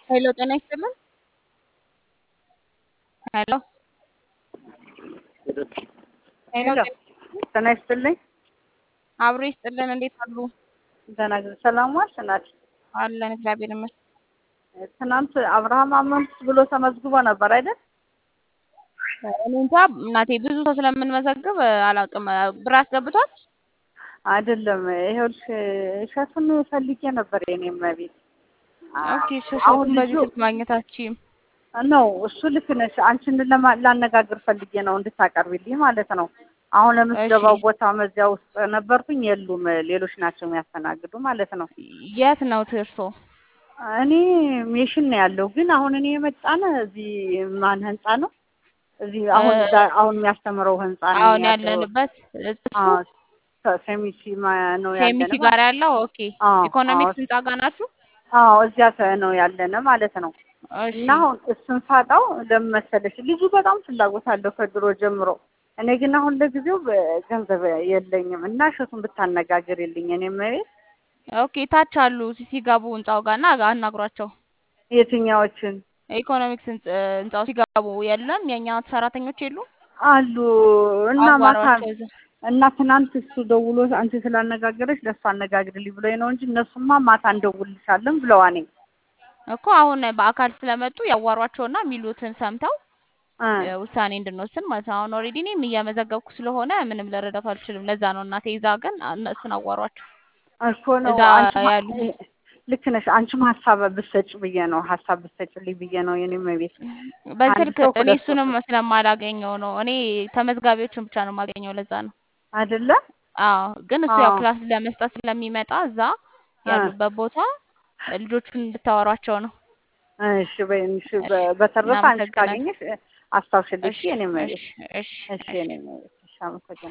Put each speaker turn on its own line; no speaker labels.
ሄሎ ጤና ይስጥልን። ሄሎ ሄሎ
ሄሎ ጤና ይስጥልኝ።
አብሮ ይስጥልን። እንዴት አሉ?
ደህና ጊዜ ሰላም ዋልሽ እናት?
አለን እግዚአብሔር ይመስገን።
ትናንት አብርሃም አመንኩ ብሎ ተመዝግቦ ነበር አይደል?
እኔ እንጃ እናቴ ብዙ ሰው ስለምንመዘግብ አላውቅም። ብር አስገብቷል?
አይደለም ይኸውልሽ እሸቱን ፈልጌ ነበር የኔም ቤት
ኦኬ
አሁን
ሸሸቱን በዚህ
ልጁ
ስልክ ማግኘታችም
ነው እሱ ልክ ነሽ። አንቺን ለማ- ላነጋግር ፈልጌ ነው እንድታቀርቢልኝ ማለት ነው። አሁን ለምትገባው
እሺ
ቦታ መዚያ ውስጥ ነበርኩኝ፣ የሉም ሌሎች ናቸው የሚያስተናግዱ ማለት ነው።
የት ነው እርሶ?
እኔ ሜሽን ነው ያለው፣ ግን አሁን እኔ የመጣን እዚህ ማን ህንጻ ነው? እዚህ አሁን
እ-
ዛ- አሁን የሚያስተምረው ህንጻ ነው
አሁን
ያለው።
ያለንበት እሱ
አዎ ሰ- ሴሚሲ ማ- ነው
ሴሚሲ
ያለነ
ጋር
ማለት
ያለው ኦኬ።
አዎ አዎ
ኢኮኖሚክስ ህንጻ ጋር ናችሁ?
አዎ እዚያ ተ- ነው ያለነ ማለት ነው።
እሺ
እና አሁን እሱን ሳጣው ለምን መሰለሽ ልጁ በጣም ፍላጎት አለው ከድሮ ጀምሮ። እኔ ግን አሁን ለጊዜው በ- ገንዘብ የለኝም እና እሸቱን ብታነጋግርልኝ እኔም ቤት
ኦኬ ታች አሉ ሲገቡ ህንጻው ጋር እና አናግሯቸው።
የትኛዎችን
ኢኮኖሚክስ ህንጽ- ህንጻው ሲገቡ የለም የእኛ ሰራተኞች የሉ
አሉ እና ማታ
አዋሯቸው እዛ
እና ትናንት እሱ ደውሎ አንቺ ስላነጋገረች ለእሱ አነጋግርልኝ ብሎኝ ነው እንጂ እነሱማ ማታ እንደውልሻለን ብለዋኔ
እኮ አሁን በአካል ስለመጡ ያዋሯቸውና የሚሉትን ሰምተው
እ
እ፣ ውሳኔ እንድንወስን ማለት ነው። አሁን ኦልሬዲ እኔም እየመዘገብኩ ስለሆነ ምንም ልረዳት አልችልም። ለዛ ነው እናቴ ይዛ ግን እነሱን አዋሯቸው
እኮ ነው
እዛ
አንቺማ
ያሉ
ልክ ነሽ። አንቺም ሀሳብ ብትሰጭ ብዬ ነው ሀሳብ ብትሰጭልኝ ብዬ ነው የኔም ቤት አንድ
በስልክ
ሰው
እኔ
ሁለት ሰው
እሱንም ስለማላገኘው ነው። እኔ ተመዝጋቢዎችን ብቻ ነው የማገኘው። ለዛ ነው።
አይደለ?
አዎ ግን እሱ ያው
አዎ
ክላስ ለመስጠት ስለሚመጣ እዛ
እ
ያሉበት ቦታ ልጆቹን እንድታወሯቸው ነው።
እሺ በይ እሺ።
እሺ
በ- በተረፈ አንቺ
እናመሰግናለን።
ካገኘሽ አስታውሽልኝ
እሺ
የኔም ቤት
እሺ እሺ
እሺ
እሺ
የኔም ቤት እሺ አመሰግናለሁ።